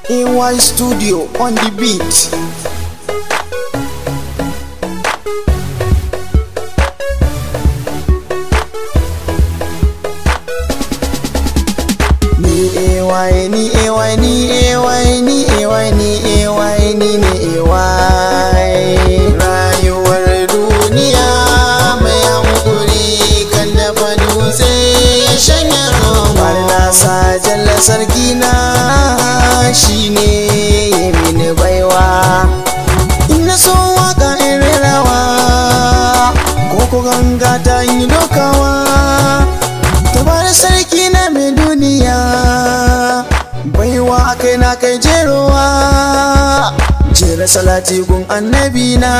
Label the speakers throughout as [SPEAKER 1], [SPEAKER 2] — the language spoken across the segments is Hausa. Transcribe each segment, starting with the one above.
[SPEAKER 1] AY Studio on the beat. Ni AY ni AY ni AY ni AY ni AY ni ne AY Rayuwar duniya mai hankuri kan dafa dutse ya shanya Har na sa jalla sarki na shine ya mini baiwa Ina so waka in rerawa ko ko ganga ta yi dokawa Tabar sarki na mai duniya baiwa kai na kai jerowa jera salati gun annabi na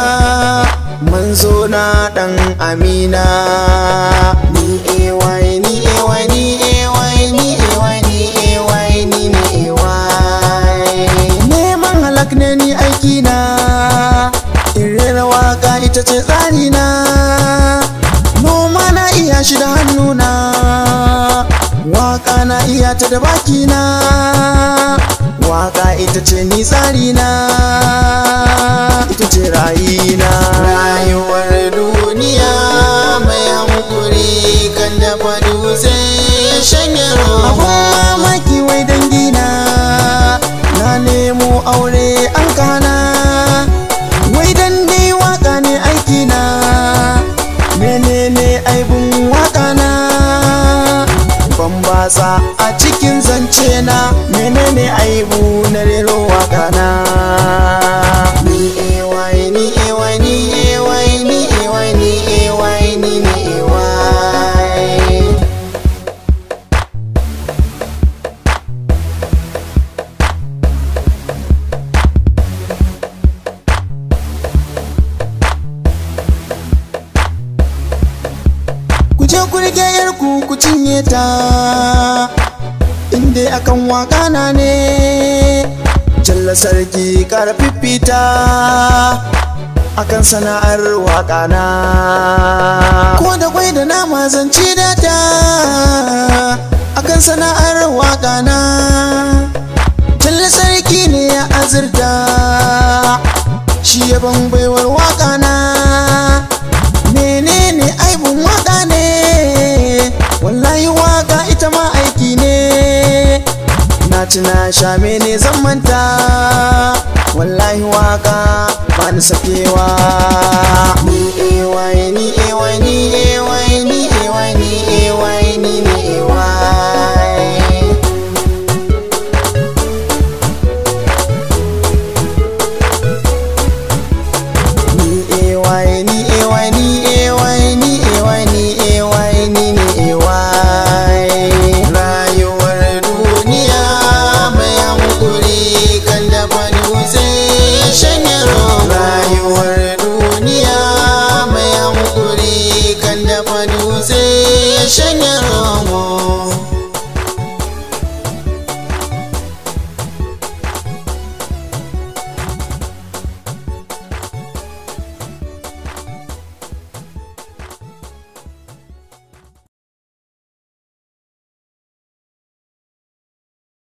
[SPEAKER 1] manzo na dan amina ni ay ni ay ni ay ni ay ni ay ni ni ay neman halak ne ni aiki na in rera waka ita ce tsari na noma na iya shi da hannuna waka na iya ta da bakina waka ita ce ni tsari na ita ce rayina rayuwar duniya mai hankuri kan dafa dutse ya shanya abun mamaki wai dangina na nemo aure an kana wai dan dai waka ne aikina menene aibun waka na ban basa a cikin zance na menene aibu na rero waka na ni ay ni ay ni ay ni ay ni ay ni ni ay ku je ku rike yarku ku cinye ta inda akan waka na ne jalla sarki kara fifita akan sana'ar waka na ko da kwai da nama zanci data akan sana'ar waka na jalla sarki ne ya azurta shi ya ban baiwar waka na menene aibun waka ne wallahi waka ita ma aiki ne na ci na sha mene zan manta wallahi waka ba ni sakewa ni ay ni ay ni ay ni ay ni ay ni ay ni ni ay